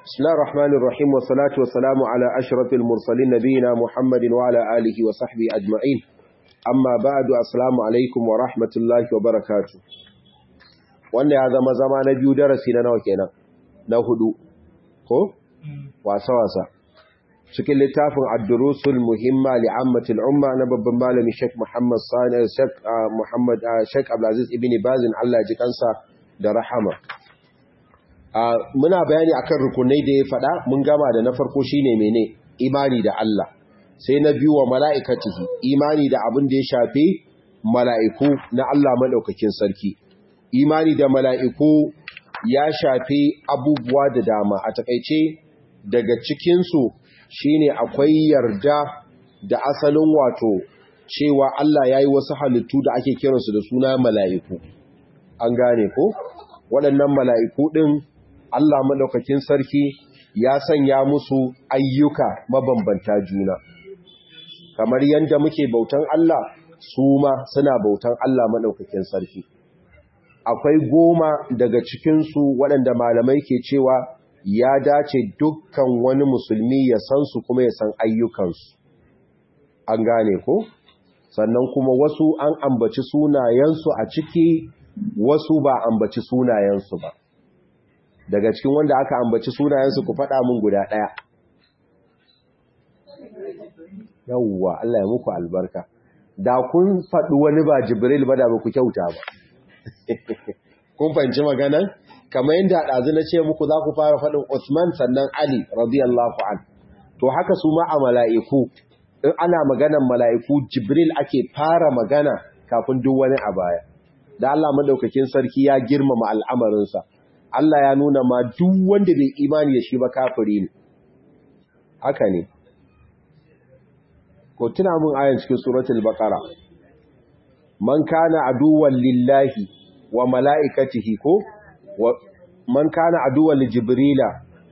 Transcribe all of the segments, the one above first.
بسم الله الرحمن الرحيم والصلاة والسلام على أشرف المرسلين نبينا محمد وعلى آله وصحبه أجمعين أما بعد السلام عليكم ورحمة الله وبركاته wanda ya zama zama na biyu darasi na nawa kenan na hudu ko wasa-wasa cikin littafin ad-durusul muhimma li ammatil umma na babban malami Sheikh Muhammad Sani Sheikh Muhammad Sheikh Abdulaziz ibn Bazin Allah ji kansa da rahama muna bayani akan rukunai da ya faɗa mun gama da na farko shine mene imani da Allah sai na biyu wa mala'ikatihi imani da abin da ya shafi mala'iku na Allah madaukakin sarki imani da mala'iku ya shafi abubuwa da dama a takaice daga cikinsu shine akwai yarda da asalin wato cewa Allah ya yi wasu halittu da ake kiransu da suna mala'iku an gane ko waɗannan mala'iku ɗin Allah maɗaukakin sarki ya sanya musu ayyuka mabambanta juna kamar yadda muke bautan Allah su ma suna bautan Allah maɗaukakin sarki akwai goma daga cikinsu waɗanda malamai ke cewa ya dace dukkan wani musulmi ya san su kuma ya san ayyukansu an gane ko sannan kuma wasu an ambaci sunayensu a ciki wasu ba ambaci sunayensu ba daga cikin wanda aka ambaci sunayensu ku faɗa min guda ɗaya yawwa Allah ya muku albarka da kun faɗi wani ba jibril ba da ba ku kyauta ba kun fahimci maganan kamar yadda ɗazu na ce muku za ku fara faɗin Usman sannan Ali radiyallahu an to haka su ma a mala'iku in ana maganan mala'iku Jibril ake fara magana kafin duk wani a baya da Allah madaukakin sarki ya girmama al'amarinsa Allah ya nuna ma duk wanda bai imani da shi ba kafiri ne haka ne ko tuna mun ayan cikin suratul baqara man kana aduwwan lillahi wa mala'ikatihi ko man kana aduwwan jibrila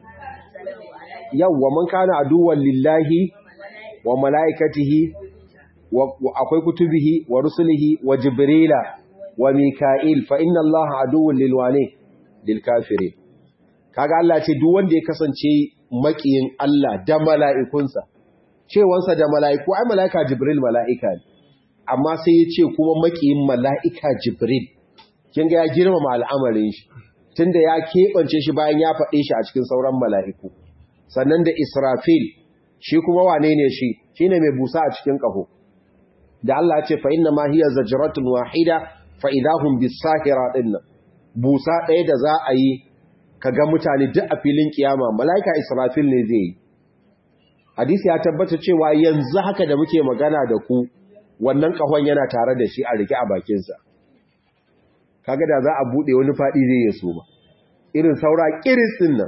yawwa man kana aduwwan lillahi wa mala'ikatihi akwai kutubihi wa rusulihi wa jibrila wa mika'il fa inna Allah aduwwan lilwane lil kafirin kaga Allah ce duk wanda ya kasance makiyin Allah da mala'ikunsa cewansa da mala'iku ai mala'ika jibril mala'ika ne amma sai ya ce kuma makiyin mala'ika jibril kin ga ya girmama al'amarin shi tunda ya keɓance shi bayan ya faɗe shi a cikin sauran mala'iku sannan da israfil shi kuma wane ne shi shine mai busa a cikin ƙaho da Allah ce fa inna ma hiya zajratun wahida fa idahum bisahira dinnan busa ɗaya da za a yi kaga mutane duk a filin kiyama mala'ika israfil ne zai yi hadisi ya tabbata cewa yanzu haka da muke magana da ku wannan ƙahon yana tare da shi a rike a bakinsa kaga da za a bude wani fadi zai ya so ba irin saura kiris din nan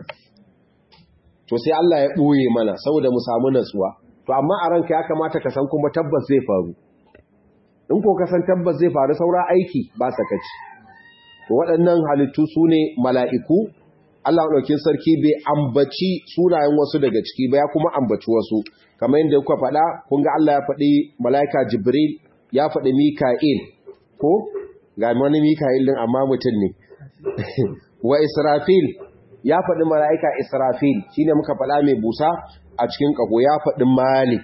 to sai Allah ya boye mana saboda mu samu natsuwa to amma a ranka ya kamata ka san kuma tabbas zai faru in ko ka san tabbas zai faru saura aiki ba sakaci to waɗannan halittu su ne mala'iku Allah ɗaukin sarki bai ambaci sunayen wasu daga ciki ba ya kuma ambaci wasu kamar yadda kuka faɗa kun ga Allah ya faɗi mala'ika Jibril ya faɗi Mika'il ko ga wani Mika'il din amma mutum ne wa Israfil ya faɗi mala'ika Israfil shine muka faɗa mai busa a cikin ƙaho ya faɗi Malik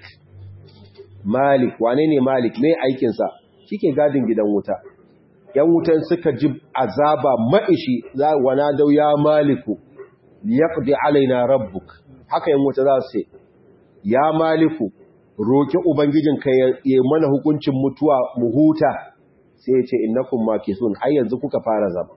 Malik wane ne Malik me aikinsa shike gadin gidan wuta yan wutan suka ji azaba maishi za wana dau ya maliku yaqdi alaina rabbuk haka yan wuta za su ce ya maliku roki ubangijinka ya mana hukuncin mutuwa mu huta sai ya ce innakum makisun har yanzu kuka fara zama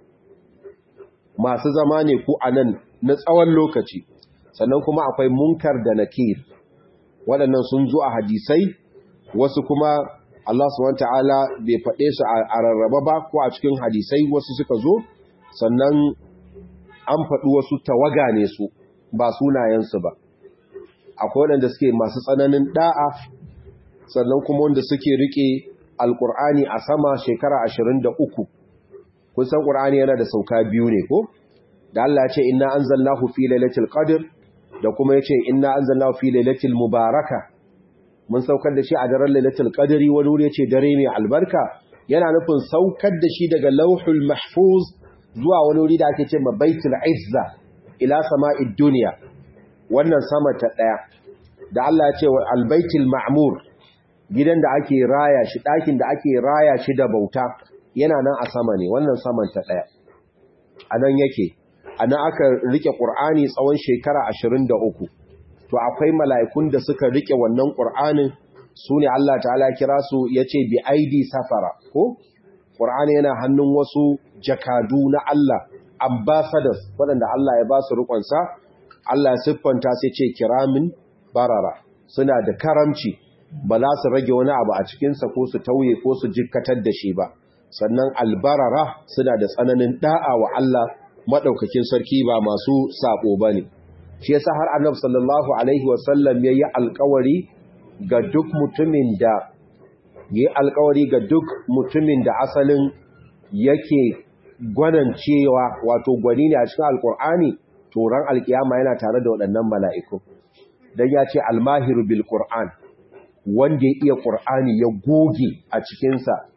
masu zama ne ku anan na tsawon lokaci sannan kuma akwai munkar da nakir waɗannan sun zo a hadisai wasu kuma Allah subhanahu ta'ala bai faɗe su a rarraba ba ko a cikin hadisai wasu suka zo sannan an faɗi wasu tawaga ne su ba sunayensu ba akwai waɗanda suke masu tsananin da'a sannan kuma wanda suke rike alkur'ani a sama shekara ashirin da uku kun san ƙur'ani yana da sauka biyu ne ko da Allah ya ce inna anzalnahu fi lailatul qadr da kuma ya ce inna anzalnahu fi lailatul mubaraka mun saukar da shi a daren lailatul qadri wani wuri yace dare mai albarka yana nufin saukar da shi daga lauhul mahfuz zuwa wani wuri da ake ce ma baitul izza ila sama'id dunya wannan sama ta ɗaya da Allah ya ce wa albaitul ma'mur gidan da ake raya shi ɗakin da ake raya shi da bauta yana nan a sama ne wannan saman ta ɗaya a nan yake a nan aka rike ƙur'ani tsawon shekara ashirin da uku to akwai mala'ikun da suka rike wannan ƙur'anin su ne Allah ta'ala kira su ya ce bi aidi safara ko ƙur'ani yana hannun wasu jakadu na Allah ambassadors waɗanda Allah ya ba su rikonsa Allah ya siffanta sai ce kiramin barara suna da karamci ba za su rage wani abu a cikinsa ko su tauye ko su jikkatar da shi ba sannan albarara suna da tsananin da'a wa Allah maɗaukakin sarki ba masu saɓo ba ne shi yasa har annabi sallallahu alaihi wasallam ya yi alkawari ga duk mutumin da yi alkawari ga duk mutumin da asalin yake gwanancewa wato gwani ne a cikin alkur'ani turan alkiyama yana tare da waɗannan mala'iku don ya ce almahiru bil qur'an wanda ya iya qur'ani ya goge a cikinsa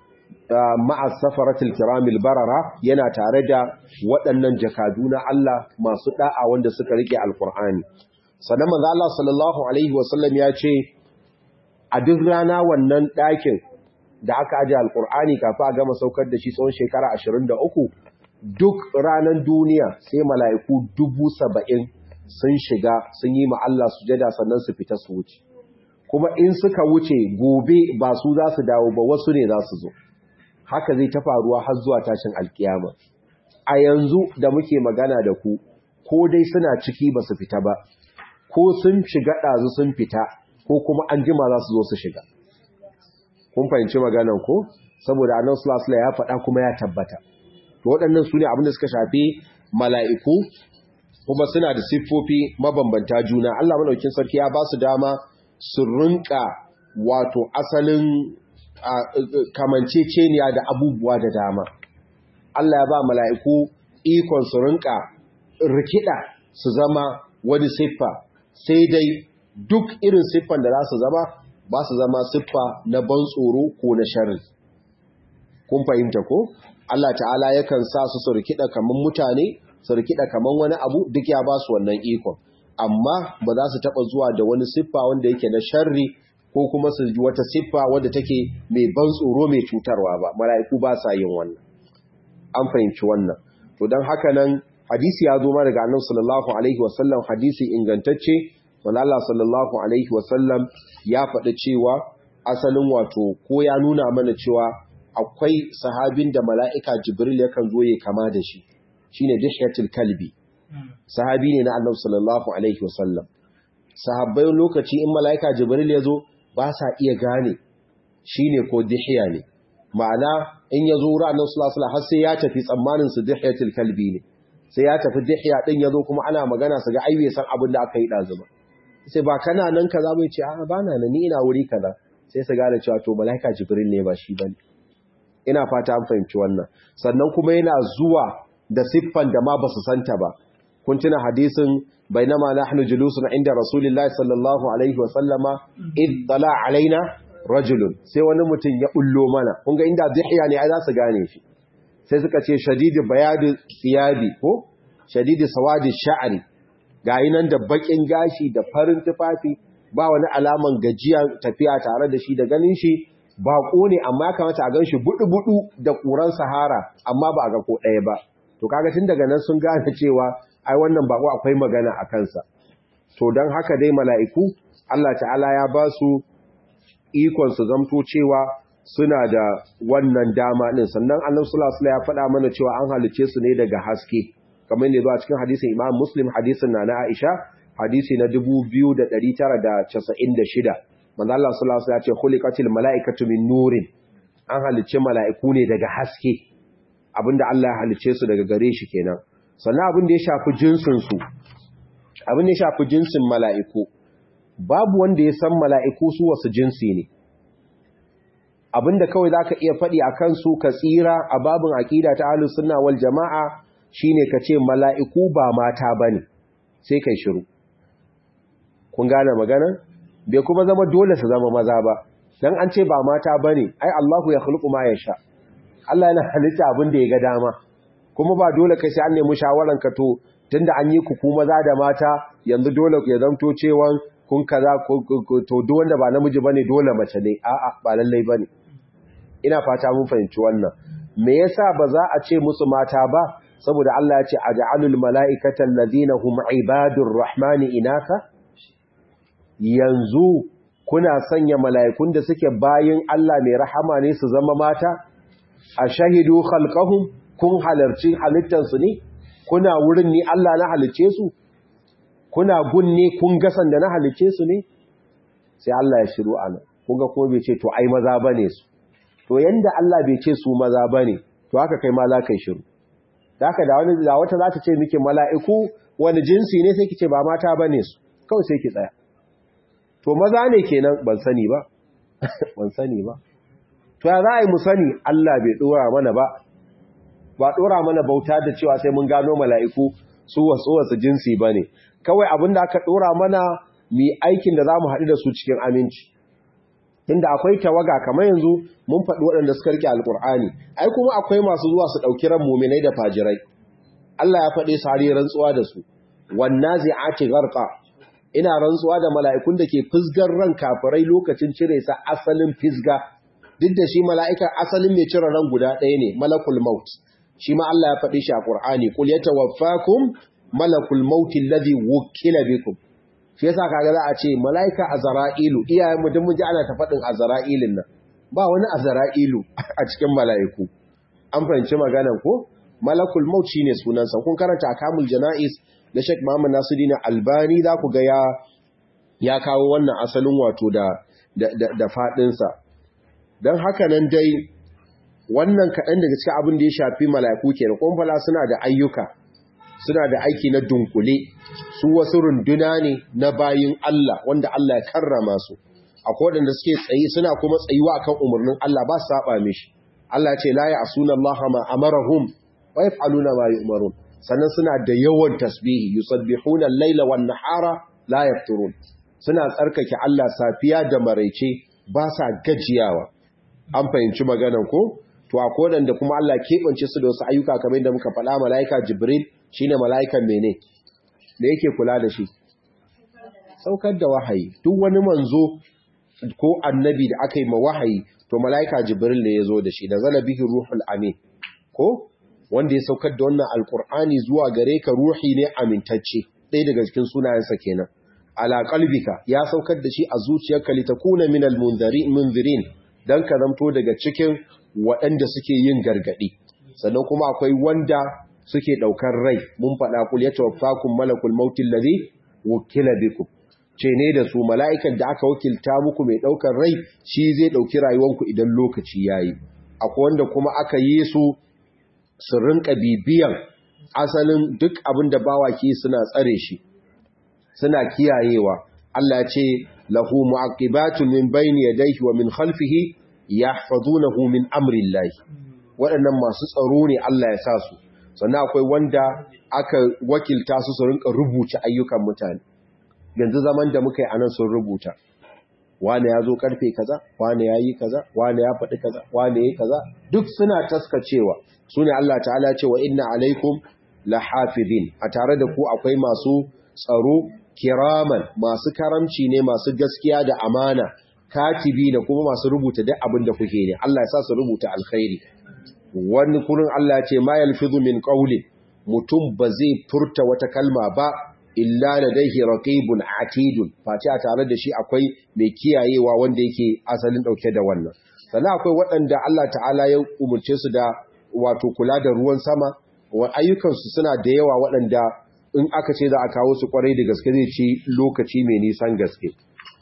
ma'a safaratul kiramil barara yana tare da waɗannan jakadu na Allah masu da'a wanda suka rike alkur'ani sannan manzo Allah sallallahu alaihi wasallam ya ce a duk rana wannan ɗakin da aka aje alkur'ani kafin a gama saukar da shi tsawon shekara 23 duk ranar duniya sai mala'iku dubu saba'in sun shiga sun yi Allah sujada sannan su fita su wuce kuma in suka wuce gobe ba su za su dawo ba wasu ne za su zo haka zai ta faruwa har zuwa tashin alkiyama a yanzu da muke magana da ku ko dai suna ciki ba su fita ba ko sun shiga ɗazu sun fita ko kuma an jima za su zo su shiga kun fahimci maganan ko saboda annan sulasula ya faɗa kuma ya tabbata to waɗannan su ne abinda suka shafi mala'iku kuma suna da siffofi mabambanta juna Allah maɗaukin sarki ya ba su dama su rinka wato asalin kamanceceniya da abubuwa da dama Allah ya ba mala'iku ikon su rinka rikida su zama wani siffa sai dai duk irin siffan da za su zama ba su zama siffa na ban tsoro ko na sharri kun fahimta ko Allah ta'ala yakan sa su su rikida kaman mutane su rikida kaman wani abu duk ya ba su wannan ikon amma ba za su taba zuwa da wani siffa wanda yake na sharri ko kuma su ji wata siffa wadda take mai ban tsoro mai cutarwa ba mala'iku ba sa yin wannan an fahimci wannan to don haka nan hadisi ya zo ma daga annabi sallallahu alaihi wasallam hadisi ingantacce wanda Allah sallallahu alaihi wasallam ya faɗi cewa asalin wato ko ya nuna mana cewa akwai sahabin da mala'ika jibril yakan zo ya kama da shi shine dihyatul kalbi sahabi ne na annabi sallallahu alaihi wasallam sahabbai lokaci in mala'ika jibril ya zo ba sa iya gane shine ko dihya ne ma'ana in ya zo wurin annabi sallallahu alaihi har sai ya tafi tsammanin su dihyatul kalbi ne sai ya tafi dihya din ya zo kuma ana magana su ga ai bai san abin da aka yi dazu ba sai ba kana nan kaza bai ce a ba na nan ni ina wuri kaza sai su gane cewa to malaika jibril ne ba shi bane ina fata an fahimci wannan sannan kuma yana zuwa da siffan da ma basu santa ba kun tuna hadisin bainama nahnu julusun inda rasulillahi sallallahu alaihi wa sallama id tala alaina rajulun sai wani mutum ya bullo mana kun ga inda zihiya ne ai za su gane shi sai suka ce shadidi bayadi siyabi ko shadidi sawadi sha'ri gayi nan da bakin gashi da farin tufafi ba wani alaman gajiya tafiya tare da shi da ganin shi bako ne amma ya kamata a gan shi budu-budu da ƙuran sahara amma ba a ga ko ɗaya ba to kaga tun daga nan sun gane cewa ai wannan bako akwai magana a kansa to don haka dai mala'iku Allah ta'ala ya ba su ikon su zamto cewa suna da wannan dama din sannan annabi sallallahu alaihi ya faɗa mana cewa an halice su ne daga haske kamar ne zuwa cikin hadisin Imam Muslim hadisin na Aisha hadisi na 2996 manzo Allah sallallahu alaihi ya ce khuliqatil malaikatu min nurin an halice mala'iku ne daga haske abinda Allah ya halice su daga gare shi kenan sannan abin da ya shafi jinsin su abin da ya shafi jinsin mala'iku babu wanda ya san mala'iku su wasu jinsi ne abinda kawai zaka iya faɗi a kansu ka tsira a babin aƙida ta ahlus sunna wal jama'a shine ka ce mala'iku ba mata bane sai kai shiru kun gane magana bai kuma zama dole su zama maza ba dan an ce ba mata bane ai Allahu ya khluqu ma yasha Allah yana halitta abin da ya ga dama kuma ba dole kai sai an nemi shawaran ka to tunda an yi ku ku maza da mata yanzu dole ya zamto cewa kun kaza to duk wanda ba namiji bane dole mace ne a'a ba lallai bane ina fata mun fahimci wannan me yasa ba za a ce musu mata ba saboda Allah ya ce aj'alul mala'ikata alladhina hum ibadur rahmani inatha yanzu kuna sanya mala'ikun da suke bayin Allah mai rahama ne su zama mata a shahidu khalqahum kun halarci halittansu ne kuna wurin ni Allah na halicce su kuna gunne kun gasan da na halicce su ne sai Allah ya shiru ana kunga kuma bai ce to ai maza bane su to yanda Allah bai ce su maza bane to haka kai ma za ka shiru haka da wani da wata za ta ce miki mala'iku wani jinsi ne sai ki ce ba mata bane su kawai sai ki tsaya to maza ne kenan ban sani ba ban sani ba to ya za a yi mu sani Allah bai dora mana ba ba dora mana bauta da cewa sai mun gano mala'iku su wasu wasu jinsi bane kawai abin da aka dora mana mi aikin da zamu haɗu da su cikin aminci inda akwai tawaga kamar yanzu mun faɗi waɗanda suka rike alkur'ani ai kuma akwai masu zuwa su ɗauki ran muminai da fajirai Allah ya faɗe su har rantsuwa da su wannazi'ati gharqa ina rantsuwa da mala'ikun da ke fisgar ran kafirai lokacin cire sa asalin fisga duk da shi mala'ika asalin mai cire ran guda ɗaya ne malakul maut shi ma Allah ya faɗi shi a Qur'ani qul yatawaffakum malakul maut alladhi wukila bikum shi yasa kaga za a ce mala'ika azra'ilu iyayen mutum mun ji ana ta faɗin azra'ilin nan ba wani azra'ilu a cikin mala'iku an fahimci maganan ko malakul maut shine sunansa kun karanta akamul jana'is da Sheikh Muhammad Nasiruddin Albani za ku ga ya ya kawo wannan asalin wato da da da fadin sa dan haka nan dai wannan kaɗan daga cikin abin da ya shafi mala'iku kenan kumfala suna da ayyuka suna da aiki na dunkule su wasu runduna ne na bayin Allah wanda Allah ya karrama su akwai waɗanda suke tsayi suna kuma tsayuwa akan umarnin Allah ba su saba mishi Allah ce la ya'suna Allah ma amarahum wa yaf'aluna ma yu'marun sannan suna da yawan tasbihi yusabbihuna al-laila wan-nahara la yafturun suna tsarkake Allah safiya da maraice ba sa gajiyawa an fahimci maganar ko to akwai waɗanda kuma Allah keɓance su da wasu ayyuka kamar yadda muka faɗa mala'ika Jibril shine mala'ikan mene da yake kula da shi saukar da wahayi duk wani manzo ko annabi da aka yi ma wahayi to mala'ika Jibril ne ya zo da shi da zala bihi ruhul amin ko wanda ya saukar da wannan alkur'ani zuwa gare ka ruhi ne amintacce ɗaya daga cikin sunayensa kenan ala qalbika ya saukar da shi a zuciyarka litakuna minal munzirin dan ka zamto daga cikin waɗanda suke yin gargaɗi sannan kuma akwai wanda suke ɗaukar rai mun faɗa kul ya tawaffakum malakul mautil ladhi wukila bikum ce ne da su mala'ikan da aka wakilta muku mai ɗaukar rai shi zai ɗauki rayuwanku idan lokaci yayi akwai wanda kuma aka yi su su rinka bibiyan asalin duk abin da bawaki suna tsare shi suna kiyayewa Allah ce lahu mu'aqibatun min bayni yadayhi wa min khalfihi yahfazunahu min amrillahi waɗannan masu tsaro ne Allah ya sa su sannan akwai wanda aka wakilta su su rinka rubuta ayyukan mutane yanzu zaman da muka yi anan sun rubuta wane ya zo karfe kaza wane ya yi kaza wane ya faɗi kaza wane ya kaza duk suna taskacewa su ne Allah ta'ala ce wa inna alaikum lahafizin a tare da ku akwai masu tsaro kiraman masu karamci ne masu gaskiya da amana katibi da kuma masu rubuta duk abin da kuke ne Allah ya sa su rubuta alkhairi wani kurin Allah ya ce ma yalfizu min qawli mutum ba zai furta wata kalma ba illa ladayhi raqibun atidun face a tare da shi akwai mai kiyayewa wanda yake asalin dauke da wannan sannan akwai waɗanda Allah ta'ala ya umurce su da wato kula da ruwan sama wa ayyukansu suna da yawa waɗanda in aka ce za a kawo su kwarai da gaske zai ci lokaci mai nisan gaske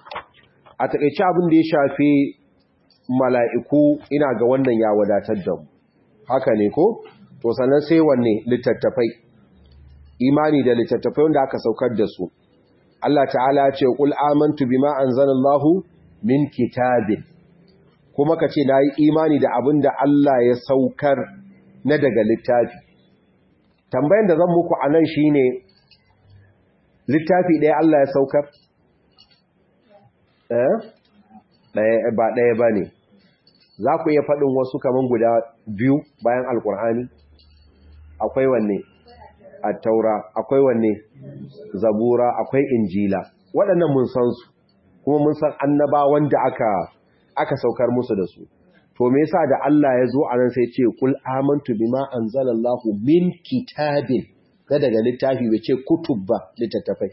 a takaice abin da ya shafi mala'iku ina ga wannan ya wadatar da mu haka ne ko to sannan sai wanne littattafai imani da littattafai wanda aka saukar da su Allah ta'ala ce qul amantu bima anzalallahu min kitabin kuma ka ce nayi imani da abin da Allah ya saukar na daga littafi tambayan da zan muku anan shine littafi ɗaya Allah ya saukar eh ba ɗaya ba ne za ku iya faɗin wasu kamar guda biyu bayan alkur'ani akwai wanne at-taura akwai wanne zabura akwai injila waɗannan mun san su kuma mun san annabawan da aka aka saukar musu da su to me yasa da Allah ya zo anan sai ce kul amantu bima anzalallahu min kitabin da daga littafi bai ce kutub ba littattafai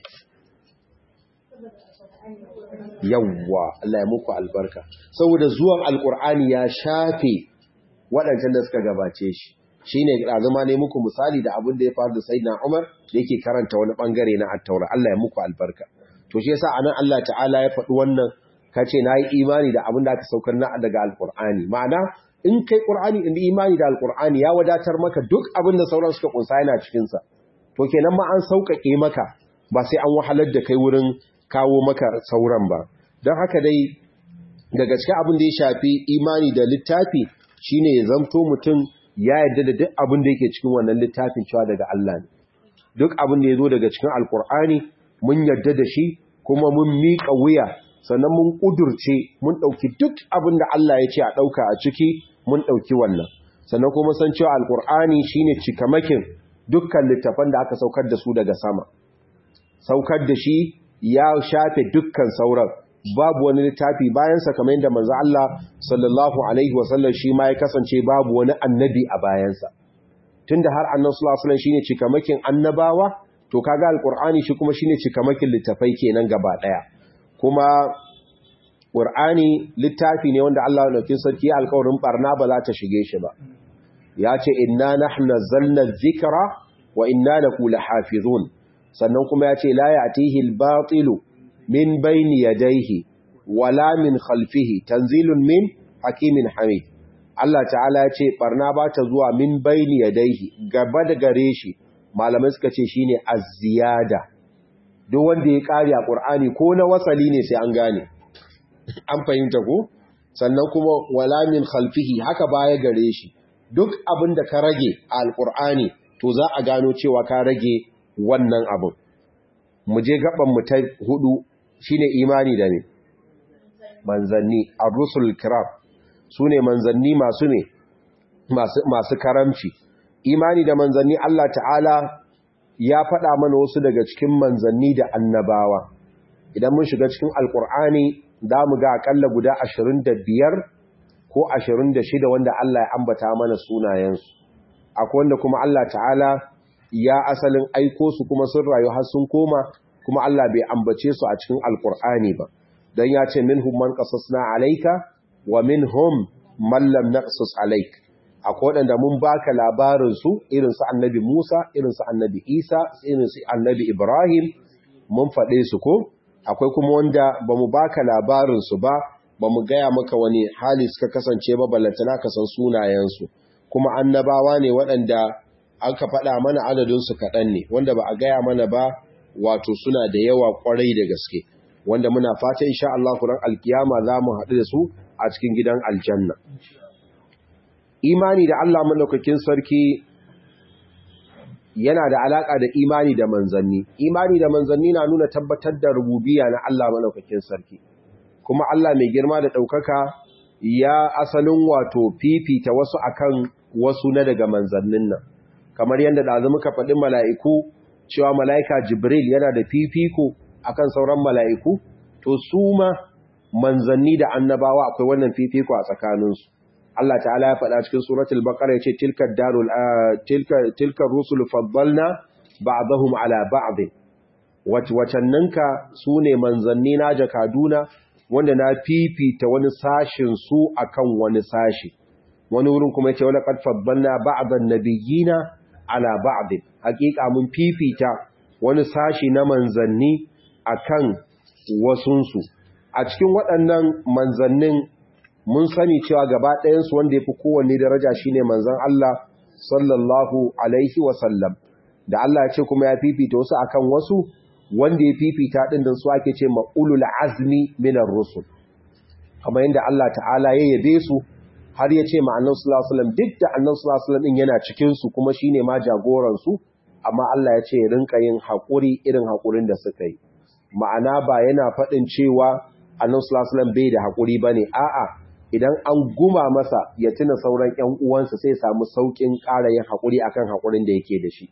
yawwa Allah ya muku albarka saboda zuwan alkur'ani ya shafe waɗancan da suka gabace shi shine azuma ne muku misali da abin da ya faru da sayyidina Umar da yake karanta wani bangare na at-taura Allah ya muku albarka to shi yasa anan Allah ta'ala ya faɗi wannan kace nayi imani da abin da aka saukar na daga alkur'ani ma'ana in kai qur'ani in imani da alkur'ani ya wadatar maka duk abin da sauran suka kunsa yana cikin sa to kenan ma an sauƙaƙe maka ba sai an wahalar da kai wurin kawo maka sauran ba don haka dai daga cikin abin da ya shafi imani da littafi shine ya zamto mutum ya yarda da duk abin da yake cikin wannan littafin cewa daga Allah ne duk abin da ya zo daga cikin alkur'ani mun yarda da shi kuma mun miƙa wuya sannan mun ƙudurce mun ɗauki duk abin da Allah ya ce a ɗauka a ciki mun ɗauki wannan sannan kuma san cewa alkur'ani shine cikamakin dukkan littafan da aka saukar da su daga sama saukar da shi ya shafe dukkan sauran babu wani littafi bayansa kamar yadda manzo Allah sallallahu alaihi wasallam shi ma ya kasance babu wani annabi a bayansa tunda har annabi sallallahu alaihi wasallam shine cikamakin annabawa to kaga alqur'ani shi kuma shine cikamakin littafai kenan gaba daya kuma qur'ani littafi ne wanda Allah ya dauki sarki alƙawarin barna ba za ta shige shi ba ya ce inna nahnu nazzalna dhikra wa inna lahu lahafizun sannan kuma ya ce la ya'tihi al-batilu min bayni yadayhi wala min khalfihi tanzilun min hakimin hamid Allah ta'ala ya ce barna ba ta zuwa min bayni yadayhi gaba da gare shi malamai suka ce shine az-ziyada duk wanda ya kare a Qur'ani ko na wasali ne sai an gane an fahimta ko sannan kuma wala min khalfihi haka baya gare shi duk abin da ka rage a alqur'ani to za a gano cewa ka rage wannan abin mu je gaban mu ta hudu shine imani da ne manzanni ar-rusul kiram sune manzanni masu ne masu masu karamci imani da manzanni Allah ta'ala ya faɗa mana wasu daga cikin manzanni da annabawa idan mun shiga cikin alkur'ani za mu ga akalla guda 25 ko 26 wanda Allah ya ambata mana sunayensu akwai wanda kuma Allah ta'ala ya asalin aiko su kuma sun rayu har sun koma kuma Allah bai ambace su a cikin alkur'ani ba dan ya ce minhum man qasasna alayka wa minhum man lam naqsus alayk akwai wadanda mun baka labarin su irin su annabi Musa irin su annabi Isa irin su annabi Ibrahim mun faɗe su ko akwai kuma wanda bamu baka labarin su ba bamu gaya maka wani hali suka kasance ba ballantana ka san sunayen su kuma annabawa ne waɗanda aka faɗa mana adadinsu kaɗan ne wanda ba a gaya mana ba wato suna da yawa ƙwarai da gaske wanda muna fata insha Allah kuran alkiyama za mu haɗu da su a cikin gidan aljanna imani da Allah malaukakin sarki yana da alaƙa da imani da manzanni imani da manzanni na nuna tabbatar da rububiya na Allah malaukakin sarki kuma Allah mai girma da ɗaukaka ya asalin wato fifita wasu akan wasu na daga manzannin nan kamar yadda da muka faɗi mala'iku cewa mala'ika Jibril yana da fifiko akan sauran mala'iku to su ma manzanni da annabawa akwai wannan fifiko a tsakaninsu Allah ta'ala ya faɗa cikin suratul baqara yace tilka darul tilka tilka rusul faddalna ba'dahum ala ba'd wacanninka sune manzanni na jakaduna wanda na fifita wani sashin su akan wani sashi wani wurin kuma yace wala qad faddalna ba'dan nabiyina ala ba'd hakika mun fifita wani sashi na manzanni akan wasunsu a cikin waɗannan manzannin mun sani cewa gaba ɗayansu wanda ya fi kowanne daraja shine manzan Allah sallallahu alaihi wasallam da Allah ya ce kuma ya fifita wasu akan wasu wanda ya fifita ɗin da su ake ce ma'ulul azmi minar rusul kamar yadda Allah ta'ala ya yabe su har ya ce ma'annan sulasulam duk da annan sulasulam ɗin yana cikinsu kuma shi ne ma jagoransu amma Allah ya ce rinka yin haƙuri irin haƙurin da suka yi ma'ana ba yana faɗin cewa annan sulasulam bai da haƙuri ba ne a'a idan an guma masa ya tuna sauran ‘yan uwansa sai samu sauƙin ƙara yin haƙuri akan haƙurin da yake da shi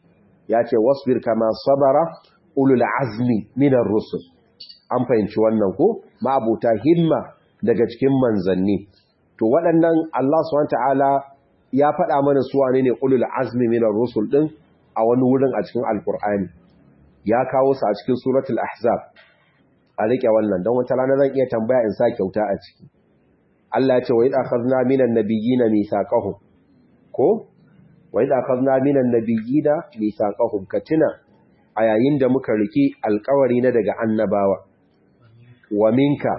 ya ce wasbir kama sabara ulul azmi minar rusul an fahimci wannan ko ma'abuta himma daga cikin manzanni to waɗannan Allah subhanahu ta'ala ya faɗa mana su wane ne ulul azmi minar rusul din a wani wurin a cikin alkur'ani ya kawo su a cikin suratul ahzab a rike wannan don wata rana zan iya tambaya in sa kyauta a ciki Allah ya ce wa idh akhadna minan nabiyyina mithaqahum ko wa idh akhadna minan nabiyyina mithaqahum katina a yayin da muka riki alƙawari na daga annabawa wa minka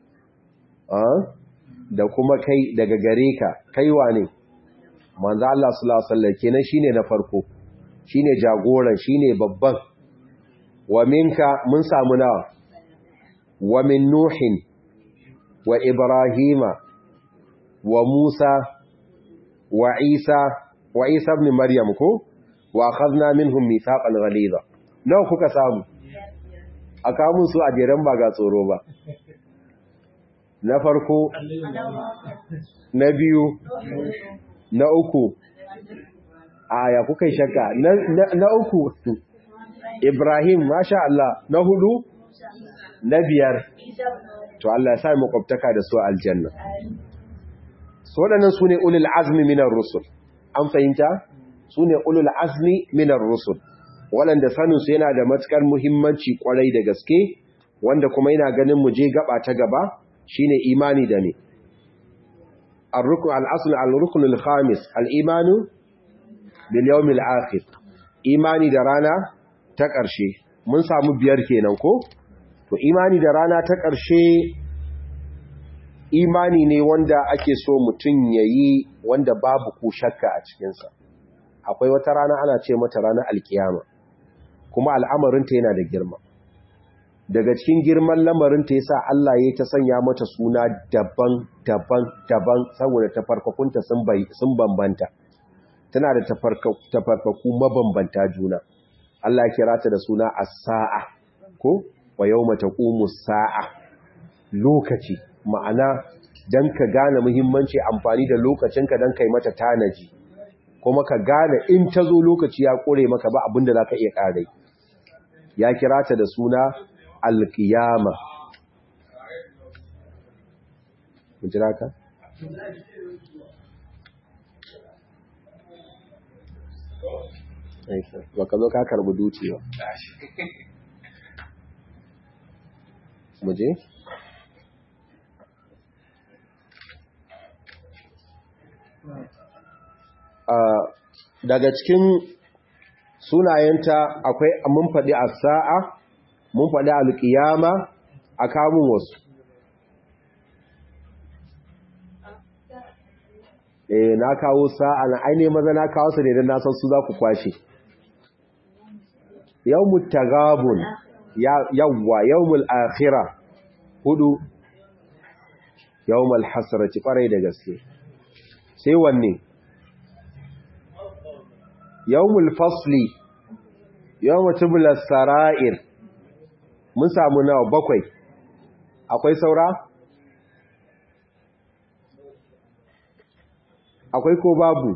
da kuma kai daga gare ka kaiwa ne manzo Allah sallallahu alaihi wasallam kenan shine na farko shine jagoran shine babban wa minka mun samu nawa wa min nuhin wa ibrahima wa musa wa isa wa isa ibn maryam ko wa akhadna minhum mithaqan ghaliza nawa kuka samu aka mun su a jeran ba ga tsoro ba na farko na biyu na uku aya kuka yi shakka na uku Ibrahim masha Allah na hudu na biyar to Allah ya sa mu kwabtaka da su aljanna so wadannan sune ulul azmi minar rusul an fahimta sune ulul azmi minar rusul waɗanda sanin su yana da matukar muhimmanci kwarai da gaske wanda kuma yana ganin mu je gaba ta gaba shine imani da ne الركن الأصل الركن الخامس الإيمان باليوم الآخر imani da rana ta ƙarshe mun samu biyar kenan ko to imani da rana ta ƙarshe imani ne wanda ake so mutum ya yi wanda babu ku shakka a cikinsa akwai wata rana ana ce mata ranar alkiyama kuma al'amarinta yana da girma daga cikin girman lamarinta ya sa Allah ya ta sanya mata suna daban daban daban saboda tafarkakunta sun bambanta tana da tafarkaku mabambanta juna Allah ya kira ta da suna as-sa'a ko wa yawma taqumu sa'a lokaci ma'ana dan ka gane muhimmanci amfani da lokacinka dan kai mata tanaji kuma ka gane in ta zo lokaci ya kore maka ba abinda zaka iya kare ya kira ta da suna al-qiyama mun jira ka ba ka zo ka karbi duci ba muje daga cikin sunayenta akwai mun faɗi a sa'a mun faɗi alƙiyama a kamun wasu eh na kawo sa'a na aine maza na kawo su ne don nasan su za ku kwashe yawmut tagabun yawwa yawmul akhirah hudu yawmul hasrati farai da gaske sai wanne yawmul fasli yawmut tublas sara'ir mun samu nawa bakwai akwai saura akwai ko babu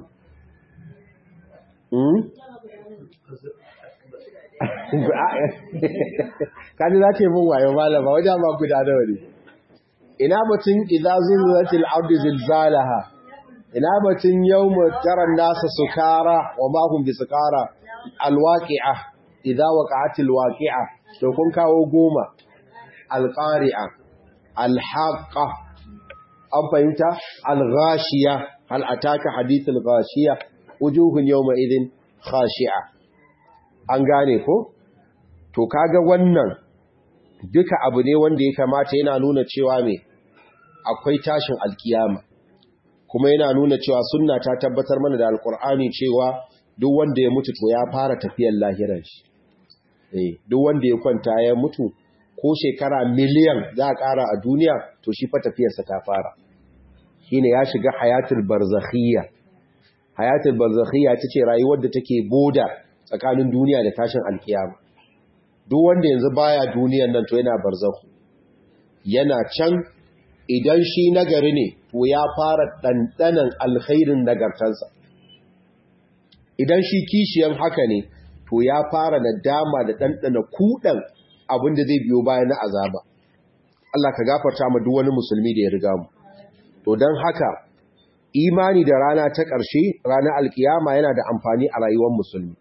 kaji za ce mun wayo malama wajen ma guda da wani ina batun idza zulzatil ardi zilzalaha ina batun yawma taran nasa sukara wa ma hum bisukara alwaqi'a idza waqa'atil waqi'a to kun kawo goma alqari'a alhaqa an fahimta alghashiya hal ataka hadithul ghashiya wujuhun yawma idin khashi'a an gane ko to kaga wannan duka abu ne wanda ya kamata yana nuna cewa me akwai tashin alkiyama kuma yana nuna cewa sunna ta tabbatar mana da alkur'ani cewa duk wanda ya mutu to ya fara tafiyar lahiran shi eh duk wanda ya kwanta ya mutu ko shekara miliyan za a ƙara a duniya to shi fa tafiyarsa ta fara shine ya shiga hayatul barzakhiyya hayatul barzakhiyya tace rayuwar da take boda tsakanin duniya da tashin alkiyama duk wanda yanzu baya duniyan nan to yana barzakhu yana can idan shi nagari ne to ya fara dandanan alkhairin nagartansa idan shi kishiyan haka ne to to ya fara nadama da ɗanɗana kuɗan abin da zai biyo bayan na azaba Allah ka gafarta ma duk wani musulmi da ya riga mu to don haka imani da rana ta ƙarshe ranar alkiyama yana da amfani a rayuwar musulmi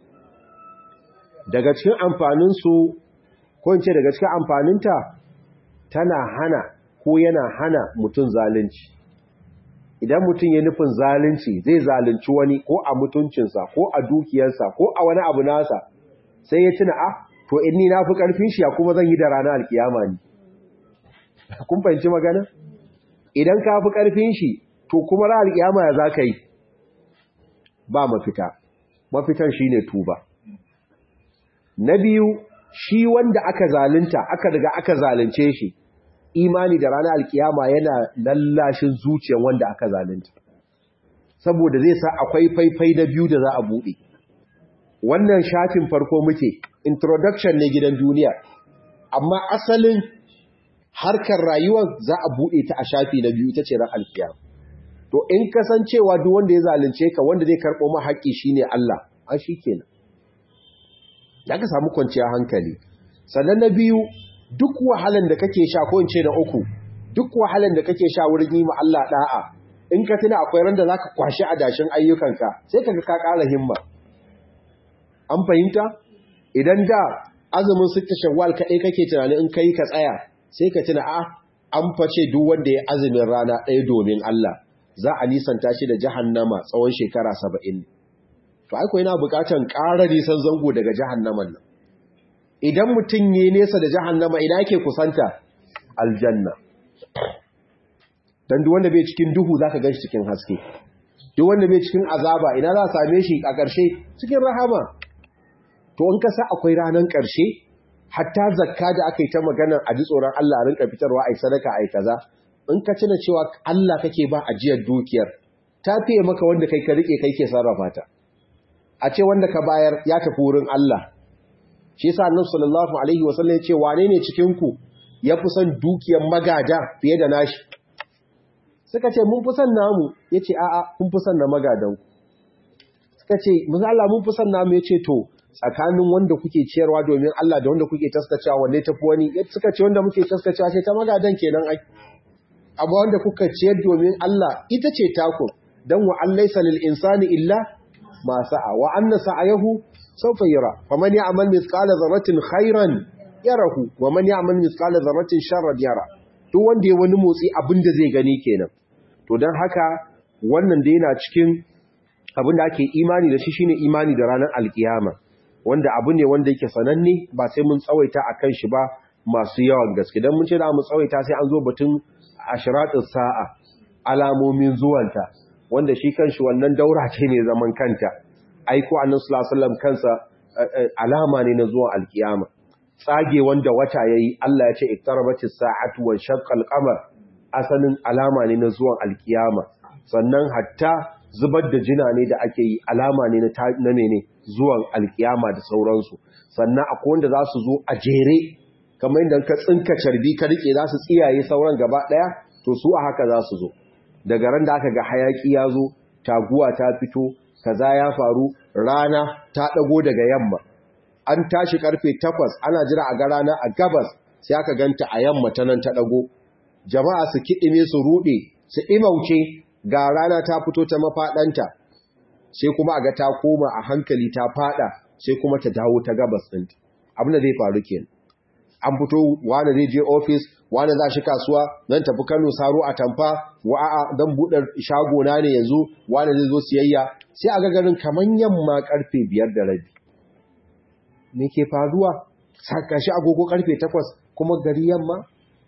daga cikin amfaninsu ko in ce daga cikin amfaninta tana hana ko yana hana mutum zalunci idan mutum ya nufin zalunci zai zalunci wani ko a mutuncinsa ko a dukiyarsa ko a wani abu nasa sai ya tuna ah to in ni na fi ƙarfin shi ya kuma zan yi da ranar alkiyama ne kun fahimci magana idan ka fi ƙarfin shi to kuma ranar alkiyama ya za ka yi ba mafita mafitan shi ne tuba na biyu shi wanda aka zalunta aka riga aka zalunce shi imani da ranar alkiyama yana lallashin zuciyar wanda aka zalunta saboda zai sa akwai faifai na biyu da za a buɗe wannan shafin farko muke introduction ne gidan duniya amma asalin harkar rayuwar za a buɗe ta a shafi na biyu ita ce ran alkiyama to in kasancewa duk wanda ya zalunce ka wanda zai karɓo ma haƙƙi shine Allah an shi kenan da ka samu kwanciyar hankali sannan na biyu duk wahalan da kake sha ko in ce na uku duk wahalan da kake sha wurin yi ma Allah da'a in ka tuna akwai ran da zaka kwashi adashin ayyukanka sai kaga ka ƙara himma an fahimta idan da azumin sitta shawwal kadai kake tunanin in kai ka tsaya sai ka tuna a an face duk wanda ya azumin rana ɗaya domin Allah za a nisanta shi da jahannama tsawon shekara saba'in to aiko yana bukatan ƙara nisan zango daga jahannaman nan idan mutum yi nesa da jahannama ina yake kusanta aljanna dan duk wanda bai cikin duhu zaka ganshi cikin haske duk wanda bai cikin azaba ina za a same shi a ƙarshe cikin rahama to in ka sa akwai ranan ƙarshe hatta zakka da aka yi ta magana a ji tsoron Allah a rinka fitarwa ai sadaka ai kaza in ka tuna cewa Allah kake ba ajiyar dukiyar ta fiye maka wanda kai ka rike kai ke sarrafa ta a ce wanda ka bayar ya tafi wurin Allah shi yasa annabi sallallahu alaihi wasallam ya ce wane ne cikin ku ya fi son dukiyar magada fiye da nashi suka ce mun fi son namu yace a'a kun fi son na magadan ku suka ce mun Allah mun fi son namu yace to tsakanin wanda kuke ciyarwa domin Allah da wanda kuke taskacewa wanne tafi wani suka ce wanda muke taskacewa sai ta magadan kenan ai abu wanda kuka ciyar domin Allah ita ce taku dan wa allaysa lil insani illa ma sa'a wa anna sa'ayahu sawfa yara faman ya'mal mithqala dharratin khairan yarahu wa man ya'mal mithqala dharratin sharran yara duk wanda ya wani motsi abinda zai gani kenan to dan haka wannan da yana cikin abinda ake imani da shi shine imani da ranar alkiyama wanda abu ne wanda yake sananne ba sai mun tsawaita akan shi ba masu yawan gaske dan mun ce da mu tsawaita sai an zo batun ashratus sa'a alamomin zuwanta wanda shi kanshi wannan daura ce ne zaman kanta aiko annabi sallallahu alaihi wasallam kansa alama ne na zuwan alkiyama tsage wanda wata yayi Allah ya ce iktarabatis sa'atu wa shaqqal qamar asalin alama ne na zuwan alkiyama sannan hatta zubar da jina ne da ake yi alama ne na mene zuwan alkiyama da sauransu sannan akwai wanda za su zo a jere kamar yadda ka tsinka carbi ka rike za su tsiyaye sauran gaba daya to su a haka za su zo daga ran da aka ga hayaki ya zo taguwa ta fito kaza ya faru rana ta dago daga yamma an tashi karfe 8 ana jira a ga rana a gabas sai aka ganta a yamma ta nan ta dago jama'a su kidime su rude su imauce ga rana ta fito ta mafadanta sai kuma aga ta koma a hankali ta fada sai kuma ta dawo ta gabas ɗinta abin da zai faru kenan an fito wani zai je ofis wani za shi kasuwa zan tafi kano saro a tamfa wa'a don buɗe shago na ne yanzu wani zai zo siyayya sai a gagarin kamar yamma karfe biyar da rabi me ke faruwa sakashi agogo karfe takwas kuma gari yamma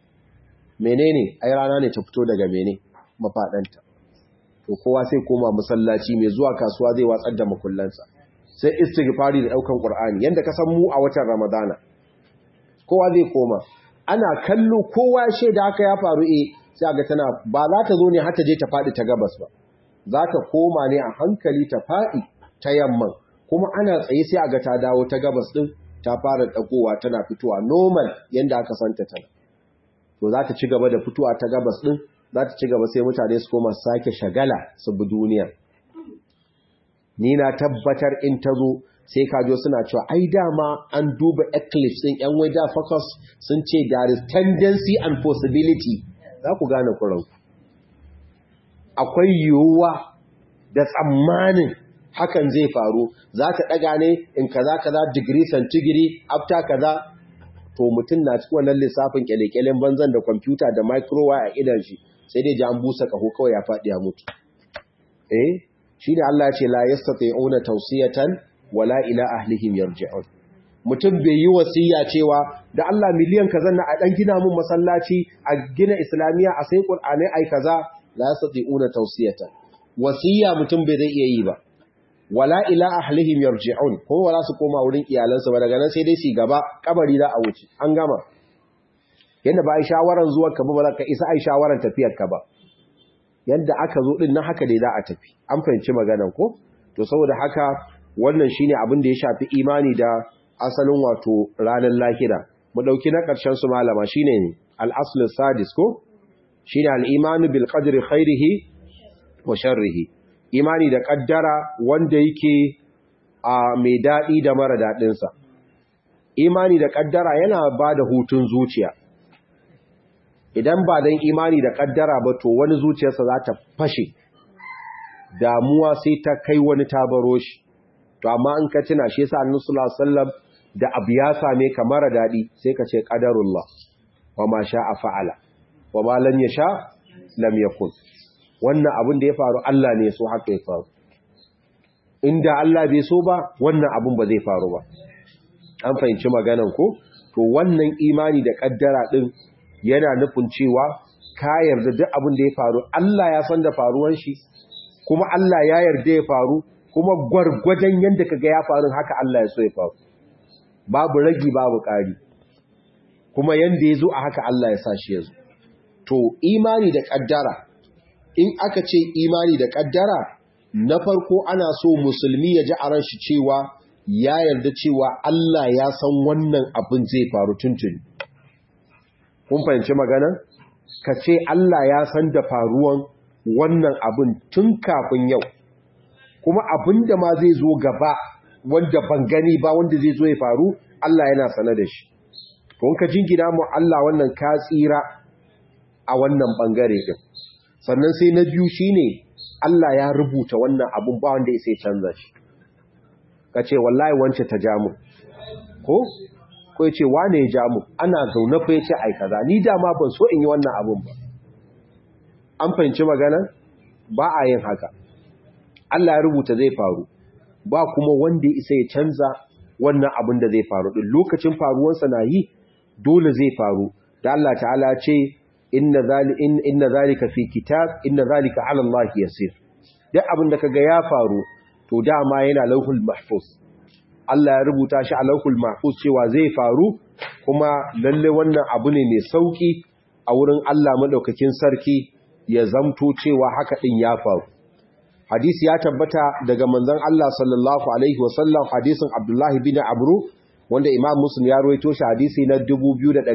menene ai rana ne ta fito daga mene mafaɗanta to kowa sai koma masallaci mai zuwa kasuwa zai watsar da makullansa sai istighfari da daukan qur'ani yanda ka san mu a watan ramadana kowa zai koma ana kallo kowa da haka ya faru eh sai ga tana ba za ta zo ne har ta je ta fadi ta gabas ba za ta koma ne a hankali ta fadi ta yamman kuma ana tsaye sai ga ta dawo ta gabas din ta fara dagowa tana fitowa normal yanda aka santa tana to za ta ci gaba da fitowa ta gabas din za ta ci gaba sai mutane su koma sake shagala su bi duniyar ni na tabbatar in ta zo sai kajo suna cewa ai dama an duba eclipse din yan weather focus sun ce there is tendency and possibility za ku gane kuranku akwai yiwuwa da tsammanin hakan zai faru za ta ɗaga ne in kaza kaza digiri centigiri after kaza to mutum na cikin wannan lissafin kyalekyalen banzan da kwamfuta da microwave a idan shi sai dai ji an busa kaho kawai ya faɗi ya mutu eh shine Allah ya ce la yastati'una tawsiyatan wala ila ahlihim yarji'un mutum bai yi wasiya cewa da Allah miliyan kaza na a dan gina mun masallaci a gina islamiya a sai qur'ani ai kaza la yastati'una tawsiyatan wasiya mutum bai zai iya yi ba wala ila ahlihim yarji'un ko wala su koma wurin iyalansu ba daga nan sai dai su gaba kabari za a wuce an gama yanda ba ai shawaran zuwan ka ba ka isa ai shawaran tafiyar ka ba yanda aka zo din nan haka dai za a tafi an fahimci maganan ko to saboda haka wannan shine abin da ya shafi imani da asalin wato ranar lahira mu dauki na karshen su malama shine ne al-asl sadis ko shine al-imanu bil qadri khairihi wa sharrihi imani da kaddara wanda yake a mai dadi da mara dadin sa imani da kaddara yana bada hutun zuciya idan ba dan imani da kaddara ba to wani zuciyarsa za ta fashe damuwa sai ta kai wani tabaro shi to amma in ka tuna shi yasa annabi sallallahu alaihi wasallam da abu ya same ka mara dadi sai ka ce qadarullah wa ma sha'a fa'ala wa ma lam yasha lam yakun wannan abin da ya faru Allah ne so haka ya faru inda Allah bai so ba wannan abin ba zai faru ba an fahimci maganan ko to wannan imani da kaddara din yana nufin cewa ka yarda duk abin da ya faru Allah ya san da faruwan shi kuma Allah ya yarda ya faru kuma gwargwadon yadda kaga ya faru haka Allah ya so ya faru babu ragi babu ƙari kuma yanda ya zo a haka Allah ya sa shi ya zo to imani da ƙaddara in aka ce imani da ƙaddara na farko ana so musulmi ya ji a ran shi cewa ya yarda cewa Allah ya san wannan abin zai faru tuntuni kun fahimci magana ka ce Allah ya san da faruwan wannan abin tun kafin yau kuma abin da ma zai zo gaba wanda ban gani ba wanda zai zo ya faru Allah yana sane da shi to ka jingina mu Allah wannan ka tsira a wannan bangare din sannan sai na biyu shine Allah ya rubuta wannan abun ba wanda sai canza shi kace wallahi wance ta jamu ko ko yace wane ya jamu ana zaune fa yace ai kaza ni dama ban so in yi wannan abun ba an fahimci magana ba a yin haka Allah ya rubuta zai faru ba kuma wanda ya isa ya canza wannan abin da zai faru din lokacin faruwarsa na yi dole zai faru da Allah ta'ala ce inna zali inna zalika fi kitab inna zalika 'ala Allah yasir duk abin da kaga ya faru to dama yana lauhul mahfuz Allah ya rubuta shi a lauhul mahfuz cewa zai faru kuma lalle wannan abu ne mai sauki a wurin Allah madaukakin sarki ya zamto cewa haka din ya faru hadisi ya tabbata daga manzon Allah sallallahu alaihi wasallam hadisin Abdullahi bin Abru wanda Imam Muslim ya rawaito shi hadisi na 2653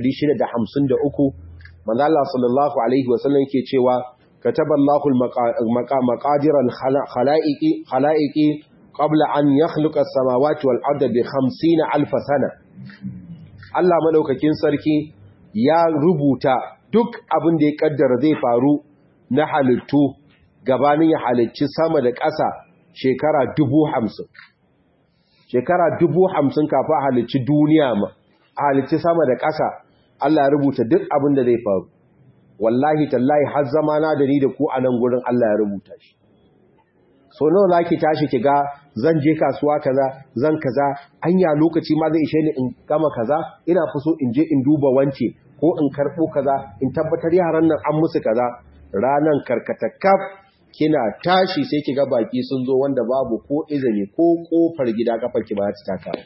manzon Allah sallallahu alaihi wasallam yake cewa kataballahu al-maqadir al-khalaiqi khalaiqi qabla an yakhluqa as-samawati wal arda bi 50000 sana Allah madaukakin sarki ya rubuta duk abin da ya kaddara zai faru na halittu gabanin ya halicci sama da ƙasa shekara dubu hamsin shekara dubu hamsin kafin a halicci duniya ma a halicci sama da ƙasa Allah ya rubuta duk abin da zai faru wallahi tallahi har zama na da ni da ku a nan gurin Allah ya rubuta shi so nawa za ki tashi ki ga zan je kasuwa kaza zan kaza anya lokaci ma zai ishe ni in gama kaza ina fi so in je in duba wance ko in karɓo kaza in tabbatar yaran nan an musu kaza ranan karkatakaf kina tashi sai kiga baki sun zo wanda babu ko izini ko kofar gida kafar ki ba ta taka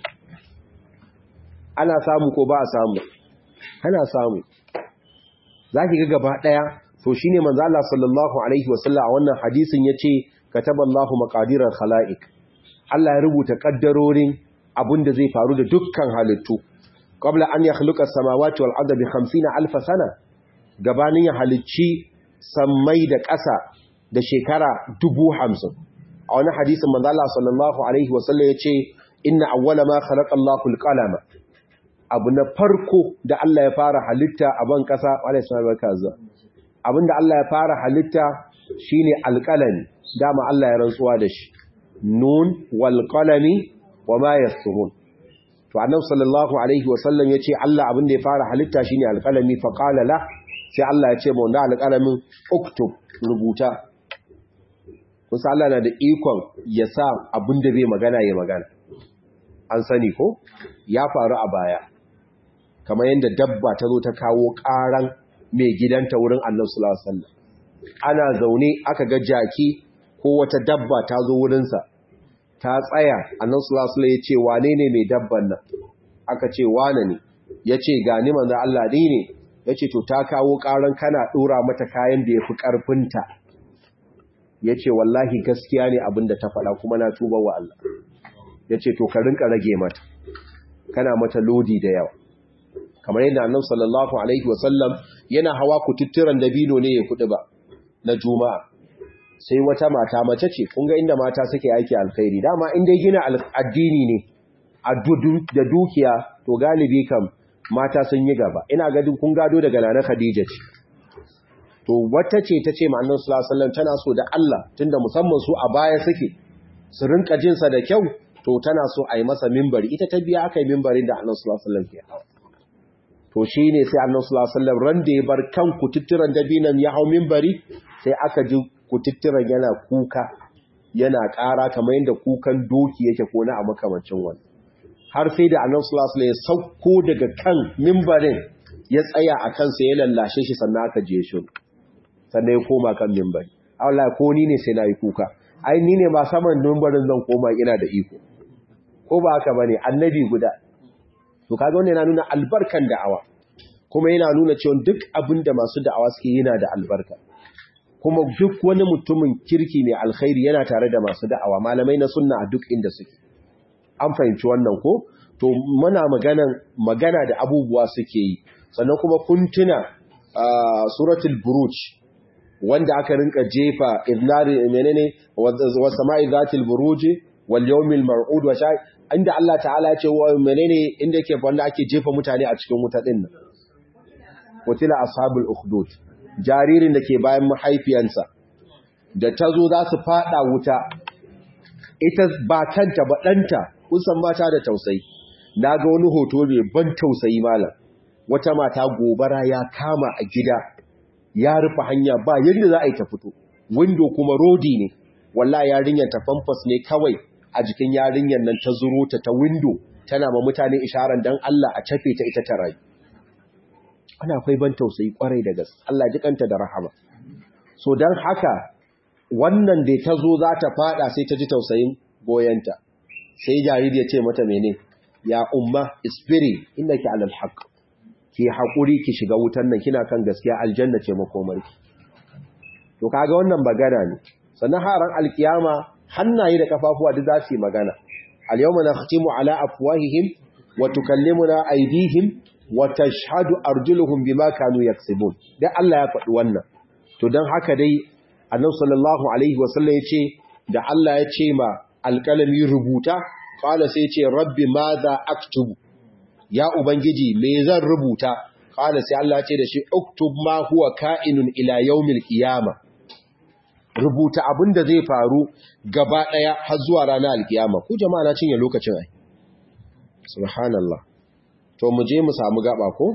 ana samu ko ba a samu ana samu zaki ga gaba daya to shine manzo Allah sallallahu alaihi wasallam a wannan hadisin yace kataballahu maqadiral khalaiq Allah ya rubuta kaddarorin abinda zai faru da dukkan halittu qabla an yakhluqa as-samawati wal arda bi 50000 sana gabanin ya halicci sammai da ƙasa da shekara dubu hamsin a wani hadisin manzala sallallahu alaihi wasallam ya ce inna awwala ma khalaqa Allahu al-qalama abu na farko da Allah ya fara halitta a ban kasa alayhi salatu wa abinda Allah ya fara halitta shine alqalami dama Allah ya rantsuwa da shi nun wal qalami wama yasturun to annabi sallallahu alaihi wasallam yace Allah abin da ya fara halitta shine alqalami fa qala la sai Allah ya ce mu da alqalamin uktub rubuta kusa Allah na da ikon ya sa abin da bai magana ya magana an sani ko ya faru a baya kamar yadda dabba ta zo ta kawo karan mai gidanta wurin annabi sallallahu alaihi wasallam ana zaune aka ga jaki ko wata dabba ta zo wurinsa ta tsaya annan sulasula ya ce wane ne mai dabban nan aka ce wane ne ya ce gani manzan Allah ɗi ne ya ce to ta kawo ƙaran kana ɗora mata kayan da ya fi ƙarfinta ya ce wallahi gaskiya ne abin da ta faɗa kuma na tuba wa Allah ya ce to ka rinka rage mata kana mata lodi da yawa kamar yadda annan sallallahu alaihi wasallam yana hawa kututturan dabino ne ya kuɗi ba na juma'a sai wata mata mace ce kun ga inda mata suke aiki alkhairi dama in dai gina addini ne da dukiya to galibi kam mata sun yi gaba ina gadin kun gado daga nana Khadija ce to wata ce ta ce ma'annan sallallahu alaihi wasallam tana so da Allah tunda musamman su a baya suke su rinka jin sa da kyau to tana so a yi masa mimbari ita ta biya aka yi mimbarin da annabi sallallahu alaihi wasallam ke to shine sai annabi sallallahu alaihi wasallam ran da ya bar kan kututturan dabinan ya hau mimbari sai aka ji kututturan yana kuka yana ƙara kamar yadda kukan doki yake ko na a makamancin wani har sai da annabi sallallahu alaihi ya sauko daga kan mimbarin ya tsaya a kansa ya lallashe shi sannan aka je shi sannan ya koma kan mimbari Allah ko ni ne sai na yi kuka ai ni ne ba saman mimbarin zan koma ina da iko ko ba haka bane annabi guda to kaga wannan yana nuna albarkan da'awa kuma yana nuna cewa duk abin da masu da'awa suke yana da albarka kuma duk wani mutumin kirki mai alkhairi yana tare da masu da'awa malamai na sunna a duk inda suke an fahimci wannan ko to muna magana magana da abubuwa suke yi sannan kuma kun tuna suratul buruj wanda aka rinka jefa idnari menene wa sama'i zatil buruj wal yawmil mar'ud wa shay inda Allah ta'ala ya ce wa menene inda yake wanda ake jefa mutane a cikin wuta din nan qutila ashabul ukhdud jaririn da ke bayan mahaifiyansa da ta zo za su fada wuta ita ba kanta ba ɗanta kusan mata da tausayi na ga wani hoto mai ban tausayi malam wata mata gobara ya kama a gida ya rufe hanya ba yadda za a yi ta fito windo kuma rodi ne walla yarinyar ta famfas ne kawai a jikin yarinyar nan ta zuro ta ta windo tana ma mutane isharar dan Allah a cafe ta ita ta rayu ana akwai ban tausayi kwarai da gaske Allah ji kanta da rahama so dan haka wannan da ta zo za ta fada sai ta ji tausayin goyenta sai jariri ya ce mata mene ya umma isbiri innaki alal haqq ki hakuri ki shiga wutan nan kina kan gaskiya aljanna ce makomarki to kaga wannan magana ne sannan haran alkiyama hannaye da kafafuwa duk za su yi magana al-yawma nakhtimu ala afwahihim wa tukallimuna aydihim wa tashhadu arjuluhum bima kanu yaksibun dai Allah ya faɗi wannan to dan haka dai annabi sallallahu alaihi wasallam yace da Allah ya ce ma alƙalami rubuta qala sai yace rabbi madha aktubu ya ubangiji me zan rubuta qala sai Allah ya ce da shi uktub ma huwa ka'inun ila yawmil qiyamah rubuta abin da zai faru gaba ɗaya har zuwa ranar alkiyama ku jama'a na cinye lokacin ai subhanallah to mu je mu samu gaba ko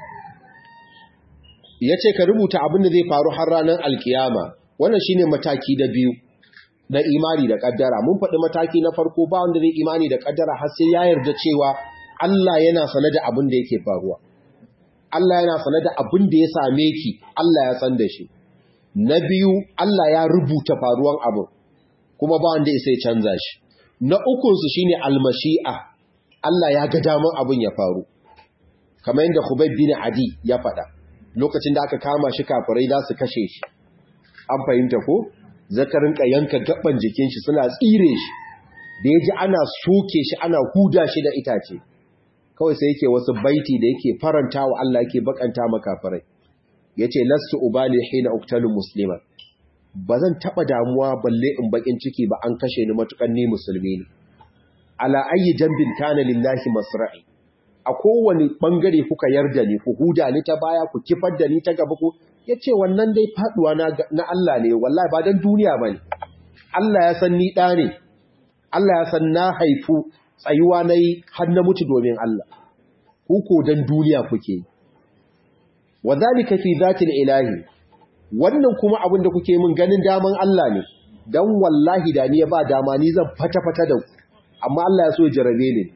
yace ka rubuta abin da zai faru har ranar alkiyama wannan shine mataki da biyu na imani da kaddara mun faɗi mataki na farko ba wanda zai imani da kaddara har sai ya yarda cewa Allah yana sane da abin da yake faruwa Allah yana sane da abin da ya same ki Allah ya san da shi na biyu Allah ya rubuta faruwan abu kuma ba wanda ya canza shi na ukunsu shine almashi'a Allah ya ga daman abin ya faru kamar yadda Khubayb bin Adi ya faɗa lokacin da aka kama shi kafirai za su kashe shi an fahimta ko zakarin ka yanka gaban jikin shi suna tsire shi da yaji ana soke shi ana huda shi da itace kawai sai yake wasu baiti da yake faranta wa Allah yake bakanta makafirai ya ce lastu ubali hina uktalu musliman ba zan taɓa damuwa balle in bakin ciki ba an kashe ni matukan ni musulmi ne ala ayi jambin kana lillahi masra'i a kowane bangare kuka yarda ni ku huda ni ta baya ku kifar da ni ta gaba ku yace wannan dai faduwa na, na Allah ne wallahi ba dan duniya bane Allah ya san ni da ne Allah ya san na haifu tsayuwa nayi har na mutu domin Allah ku ko dan duniya kuke wadhalika fi zatil ilahi wannan kuma abin da kuke min ganin daman Allah ne dan wallahi da ni ya ba dama ni zan fata-fata da ku amma Allah ya so jarabe ni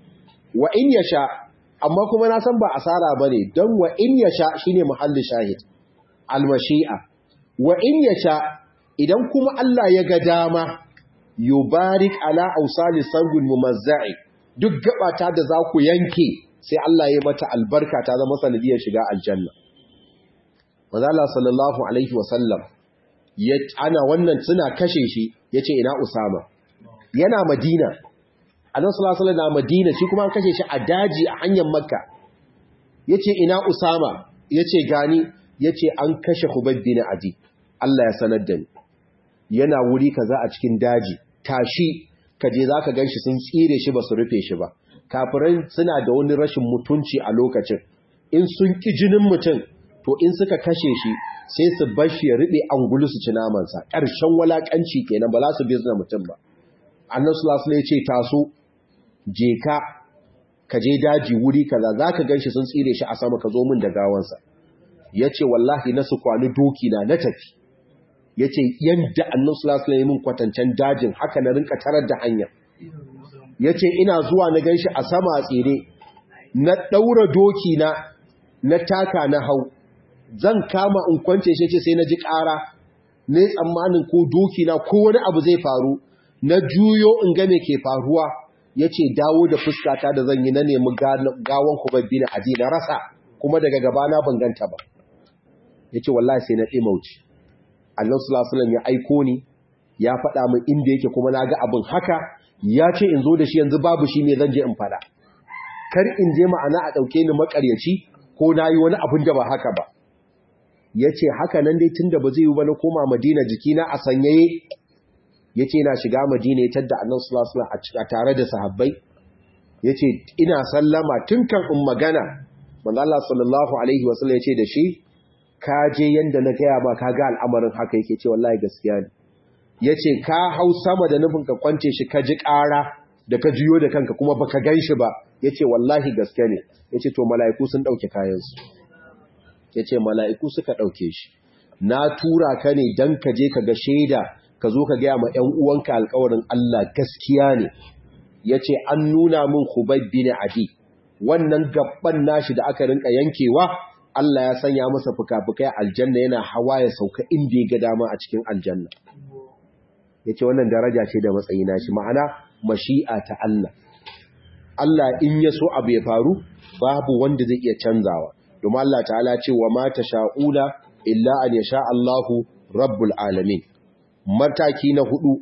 wa in yasha amma kuma na san ba asara bane dan wa in yasha shine muhallin shahid almashi'a wa in yasha idan kuma Allah ya ga dama yubarik ala awsali sangul mumazza'i duk gabata da za ku yanke sai Allah ya mata albarka ta zama sanadiyar shiga aljanna manzo Allah sallallahu alaihi wasallam ya ana wannan suna kashe shi yace ina Usama yana Madina Annabi sallallahu alaihi wasallam na Madina shi kuma an kashe shi a daji a hanyar Makka yace ina Usama yace gani yace an kashe Hubayb bin Adi Allah ya sanar da ni yana wuri kaza a cikin daji tashi kaje zaka ganshi sun tsire shi ba su rufe shi ba kafirai suna da wani rashin mutunci a lokacin in sun ki jinin mutum to in suka kashe shi sai su bar shi ya riɓe angulu su ci namansa ƙarshen walaƙanci kenan ba za su bizna mutum ba annan sulasu ne ce taso je ka ka je daji wuri kaza za ka gan shi sun tsire shi a sama ka zo min da gawansa ya ce wallahi na su kwani doki na na tafi ya ce yadda annan sulasu ne min kwatancen dajin haka na rinka tarar da hanya ya ce ina zuwa na gan shi a sama a tsire na ɗaura doki na na taka na hau zan kama in kwance shi ce sai na ji ƙara ne tsammanin ko doki na ko wani abu zai faru na juyo in ga me ke faruwa yace dawo da fuskata da zan yi na nemi gawan kubabbi na aji na rasa kuma daga gaba na ban ganta ba yace wallahi sai na dimauci Allah sallallahu alaihi ya aiko ni ya faɗa min inda yake kuma na ga abin haka ya ce in zo da shi yanzu babu shi me zan je in faɗa kar in je ma'ana a ɗauke ni makaryaci ko na yi wani abin da ba haka ba ya ce haka nan dai tun da ba zai yi ba na koma madina jikina a sanyaye ya ce na shiga madina ya tadda annan sulasula a tare da sahabbai ya ce ina sallama tun kan in magana manzo Allah sallallahu alaihi wasallam ya ce da shi ka je yanda na gaya ma ka ga al'amarin haka yake ce wallahi gaskiya ne ya ce ka hau sama da nufin ka kwance shi ka ji ƙara da ka juyo da kanka kuma baka gan shi ba ya ce wallahi gaske ne ya ce to mala'iku sun ɗauke kayansu ya ce mala'iku suka ɗauke shi na tura ka ne don ka je ka ga shaida ka zo ka gaya ma ‘yan uwanka alkawarin Allah gaskiya ne ya ce an nuna min hubabbi ne adi wannan gaban nashi da aka rinka yankewa Allah ya sanya masa fuka-fukai aljanna yana hawa ya sauka inda ya ga dama a cikin aljanna ya ce wannan daraja ce da matsayi nashi ma'ana mashi'a ta Allah Allah in ya so abu ya faru babu wanda zai iya canzawa domin Allah ta'ala ce wa ma sha'ula illa an yasha Allahu rabbul alamin mataki na hudu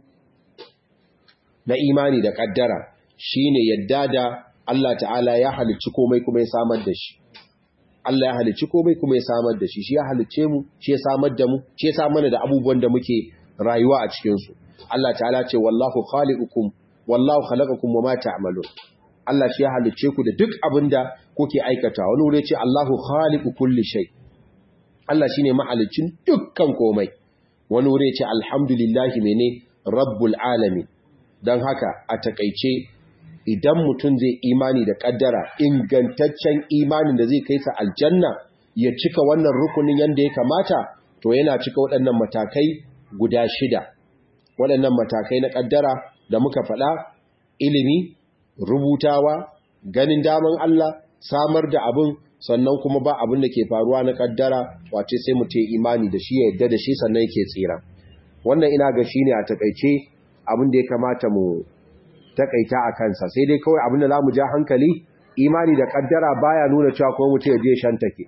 na imani da kaddara shine yadda da Allah ta'ala ya halicci komai kuma ya samar da shi Allah ya halicci komai kuma ya samar da shi shi ya halicce mu shi ya samar da mu shi ya samar da abubuwan da muke rayuwa a cikin su Allah ta'ala ce wallahu khaliqukum wallahu khalaqakum wama ta'malun Allah shi ya halicce ku da duk abinda kuke aikata wani wuri ce Allahu khaliqu kulli shay Allah shine mahalicin dukkan komai wani wuri ce alhamdulillahi mene rabbul alamin dan haka a takeice idan mutum zai imani da kaddara ingantaccen imanin da zai kai sa aljanna ya cika wannan rukunin yanda ya kamata to yana cika waɗannan matakai guda shida waɗannan matakai na kaddara da muka faɗa ilimi rubutawa ganin daman Allah samar da abin sannan kuma ba abin da ke faruwa na kaddara wace sai mutum imani da shi ya yadda da shi sannan yake tsira wannan ina ga shine a takaice abin da ya kamata mu takaita a kansa sai dai kawai abin da zamu ja hankali imani da kaddara baya nuna cewa kuma mutum ya je shantake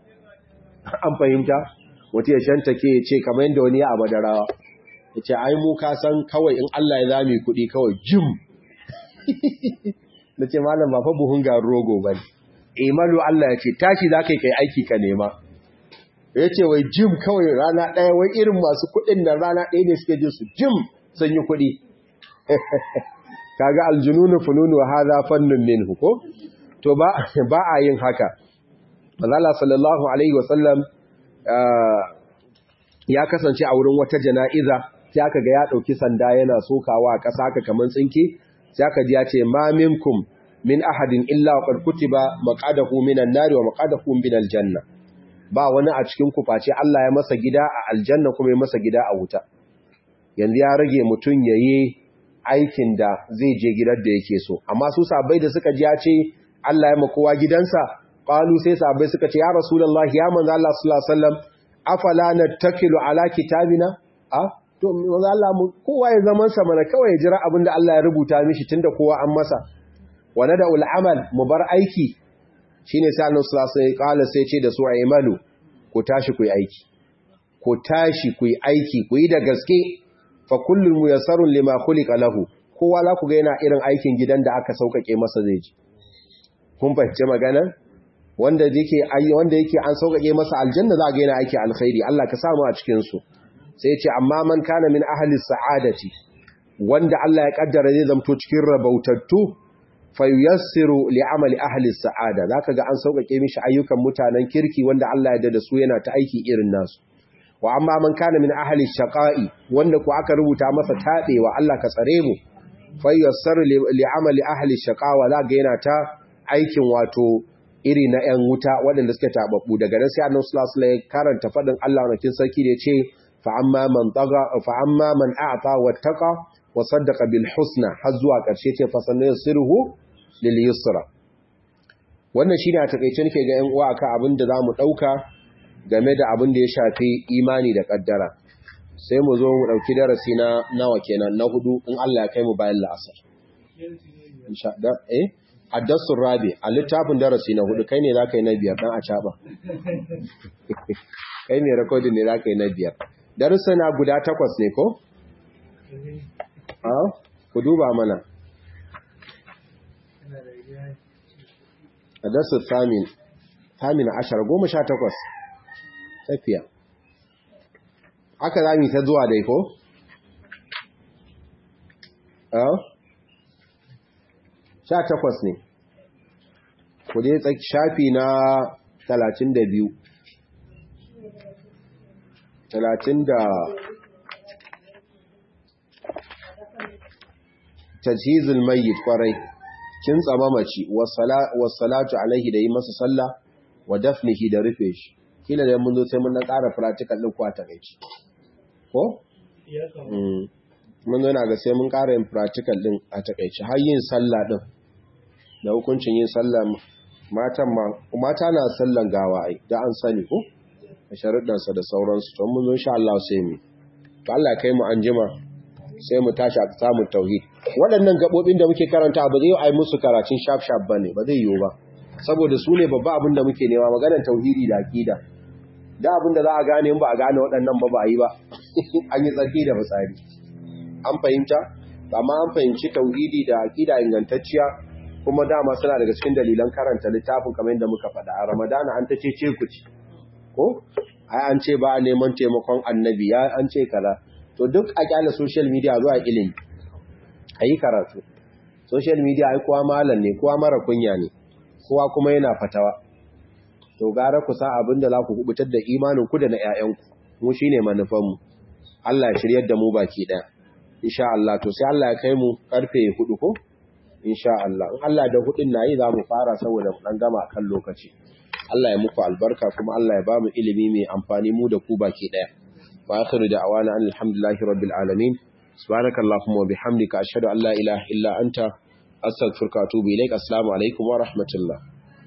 an fahimta mutum ya shantake ya ce kamar yadda wani ya abadarawa ya ce ai mu ka san kawai in Allah ya zami kuɗi kawai jim na ce malam ba fa buhun garin rogo ba ne imalu Allah ya ce tashi za ka yi kai aiki ka nema ya ce wai jim kawai rana ɗaya wai irin masu kuɗin da rana ɗaya ne suke jin su jim sun yi kuɗi kaga aljununu fununu hadha fannun minhu ko to ba ba a yin haka manzo sallallahu alaihi wasallam ya kasance a wurin wata jana'iza sai aka ga ya dauki sanda yana sokawa a ƙasa haka kaman tsinke sai aka ji ya ce ma minkum min ahadin illa wa qad kutiba maqadahu minan nar wa maqadahu minal janna ba wani a cikin ku face Allah ya masa gida a aljanna kuma ya masa gida a wuta yanzu ya rage mutun yayi aikin da zai je gidan da yake so amma su sabai da suka ji ya ce Allah ya makowa gidansa qalu sai sabai suka ce ya rasulullahi ya manzo Allah sallallahu alaihi wasallam afala nattakilu ala kitabina a to manzo Allah mu kowa ya zaman sa mana kawai ya jira abinda Allah ya rubuta mishi tunda kowa an masa wa nada'ul amal mu bar aiki shine sai Allah sallallahu alaihi wasallam sai ce da su aymalu ku tashi ku yi aiki ku tashi ku yi aiki ku yi da gaske fa kullun muyassarun lima khuliqa lahu kowa la ku ga yana irin aikin gidan da aka saukake masa zai ji kun fahimci magana wanda yake wanda yake an saukake masa aljanna za ga yana aiki alkhairi Allah ka samu a cikin su sai ya ce amma man kana min ahli sa'adati wanda Allah ya kaddara zai zamto cikin rabautattu fayuyassiru li'amali ahli sa'ada zaka ga an saukake mishi ayyukan mutanen kirki wanda Allah ya dada su yana ta aiki irin nasu wa amma man kana min ahli shaqa'i wanda ku aka rubuta masa tadewa Allah ka tsare mu fayuyassiru li'amali ahli shaqawa zaka yana ta aikin wato iri na 'yan wuta waɗanda suke taɓaɓɓu daga nan sai annan sulasula ya karanta faɗin Allah wanakin sarki da ya ce fa'amma man a'ata wattaka wa saddaka bil husna har zuwa ƙarshe ce fasannin sirhu lil yusra wannan shine a takeice nake ga 'yan uwa akan abin da zamu ɗauka game da abin da ya shafi imani da ƙaddara sai mu zo mu ɗauki darasi na nawa kenan na hudu in Allah ya kai mu bayan la'asar insha Allah eh addasun rabi a littafin darasi na hudu kai ne za ka yi na biyar ɗan a caɓa kai ne rekodin ne za ka yi na biyar darasa na guda takwas ne ko? ku duba mana addasun samin samin ashar goma sha takwas tafiya aka zami ta zuwa dai ko? sha takwas ne ku je shafi na talatin da biyu talatin da tajhizul mayyit kwarai kin tsama mace wassalatu alaihi da yi masa sallah wa dafnihi da rufe shi kila da mun zo sai mun na ƙara practical din kwa takeici ko mun zo na ga sai mun ƙara yin practical din a takeici har yin sallah din da hukuncin yin sallah matan ma mata na sallan gawa ai da an sani ko da sharuɗansa da sauransu to mun zo insha Allah sai mu to Allah kai mu anjima sai mu tashi a samun tauhid waɗannan gabobin da muke karanta ba zai yi ai musu karatun shaf shaf bane ba zai yiwu ba saboda su ne babba abin da muke nema maganar tauhidi da aqida da abin da za a gane in ba a gane waɗannan ba ba a yi ba an yi tsarki da fitsari an fahimta amma an fahimci tauhidi da aqida ingantacciya kuma dama suna daga cikin dalilan karanta littafin kamar yadda muka faɗa a ramadana an ta ce ce ku ci ko ai an ce ba a neman taimakon annabi ya an ce kaza to duk a kyala social media zuwa ilimi a yi karatu social media ai kowa malam ne kowa mara kunya ne kowa kuma yana fatawa to gara ku sa abin da za ku kubutar da imanin ku da na ƴaƴanku mu shine manufan mu Allah ya shiryar da mu baki ɗaya insha Allah to sai Allah ya kai mu karfe 4 ko insha Allah in Allah da hudin nayi za mu fara saboda mu dan gama kan lokaci Allah ya muku albarka kuma Allah ya ba mu ilimi mai amfani mu da ku baki daya wa akhiru da'wana alhamdulillahi rabbil alamin subhanakallahumma wa bihamdika ashhadu an la ilaha illa anta astaghfiruka wa atubu ilaik assalamu alaikum wa rahmatullah